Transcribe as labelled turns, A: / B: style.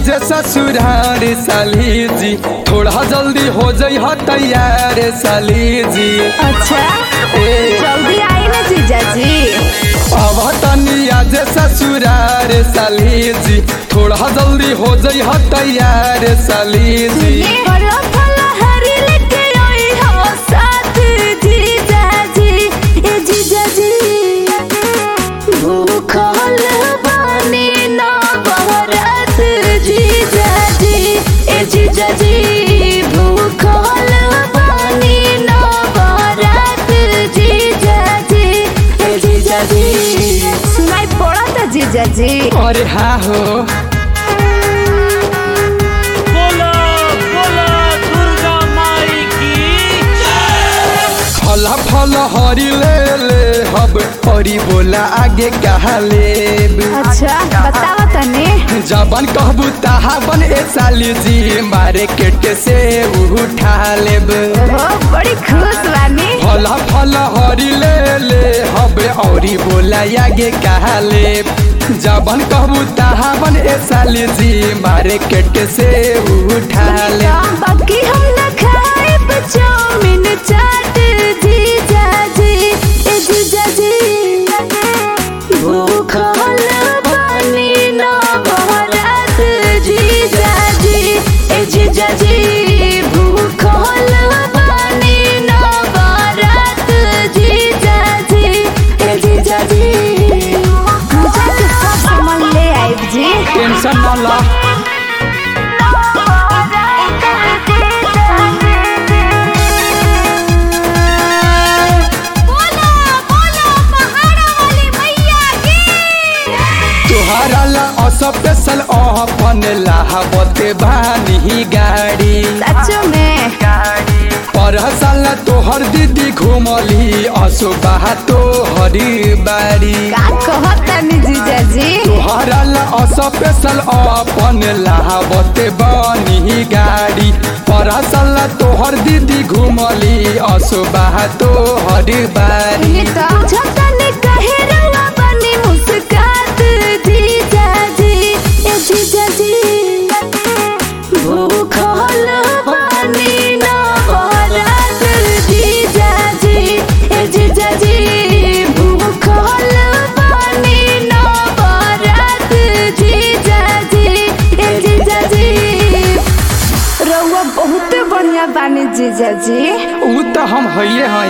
A: आज ससुरार साली जी थोड़ा जल्दी हो जाइ ह तैयार साली जी
B: अच्छा
A: ए
B: जल्दी आई ना जीजाजी
A: अब तनी आज ससुरार साली जी थोड़ा जल्दी हो जाइ ह तैयार साली जी
B: फलो फलो हरी लेके आई हो साथ जीजाजी ए जीजाजी भूखल बानी ना बहरत जीजाजी ए जीजाजी भूखल बानी ना बहरत जीजाजी ए जीजाजी सुनाई पड़ा था जीजाजी
A: अरे हाँ हो
C: बोलो बोलो दुर्गा माई की
A: फल फल हरी ले ले हब हरी बोला आगे कहा लेब
B: अच्छा बतावा तनी
A: जबन कहबू तहा बन ए साली जी मार्केट से उठा लेब
B: ओहो बड़ी खुश बानी
A: फल फल हरी ले ले हबे औरी बोला आगे कहा लेब जबन कहबू तहा बन ए साली जी मार्केट से उठा लेब
B: बाकी हम न खाए चाउमीन चाट जीजाजी ए जीजाजी भूखल पानी न बहरत जीजाजी ए जीजाजी भूखल पानी न बहरत जीजाजी ए जीजाजी मुझे के सब सामान ले आइब जी
A: टेंशन न ला तुहरा ला स्पेशल अपन लाहबते बानी गाड़ी
B: सच में
A: पर साल तोहर दीदी घुमली असुबह तोहरी बाड़ी
B: का कहतनी जीजाजी
A: तोहरा ला स्पेशल अपन लाहबते बानी गाड़ी पर साल तोहर दीदी घुमली असुबह तोहरी बाड़ी
B: ये तो छतनी कहे रवा बनी मुस्कात जीजाजी ए जीजाजी भूखल पानी न बहरत जीजाजी ए जीजाजी भूखल पानी न बहरत जीजाजी ए जीजाजी रउआ बहुत बढ़िया बानी जीजाजी
A: ऊ तो हम हइये हैं